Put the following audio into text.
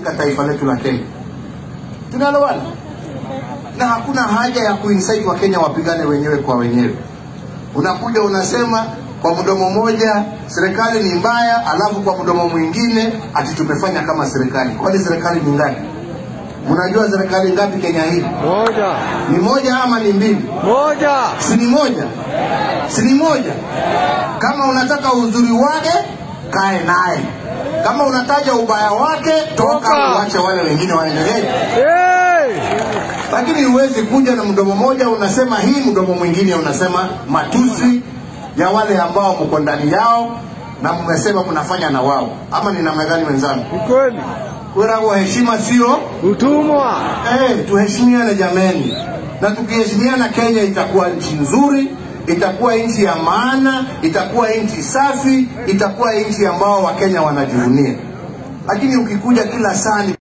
katika taifa letu la Kenya. Tunaelewana? Na hakuna haja ya kuincite Wakenya wapigane wenyewe kwa wenyewe. Unakuja unasema kwa mdomo moja serikali ni mbaya, alafu kwa mdomo mwingine ati tumefanya kama serikali. Kwani serikali ni ngapi? Mnajua serikali ngapi Kenya hii? Moja. Ni moja ama ni mbili? Moja. Si ni moja? Si ni moja? Kama unataka uzuri wake, kae naye. Kama unataja ubaya wake, toka Toka. uache wale wengine waendelee. Hey! Lakini huwezi kuja na mdomo moja unasema hii, mdomo mwingine unasema matusi ya wale ambao mko ndani yao na mmesema mnafanya na wao, ama ni namna gani wenzangu? Ni kweli. Wera heshima sio Utumwa. Eh, tuheshimiane jameni, na tukiheshimiana Kenya itakuwa nchi nzuri, itakuwa nchi ya maana, itakuwa nchi safi, itakuwa nchi ambao Wakenya wanajivunia. Lakini ukikuja kila saa ni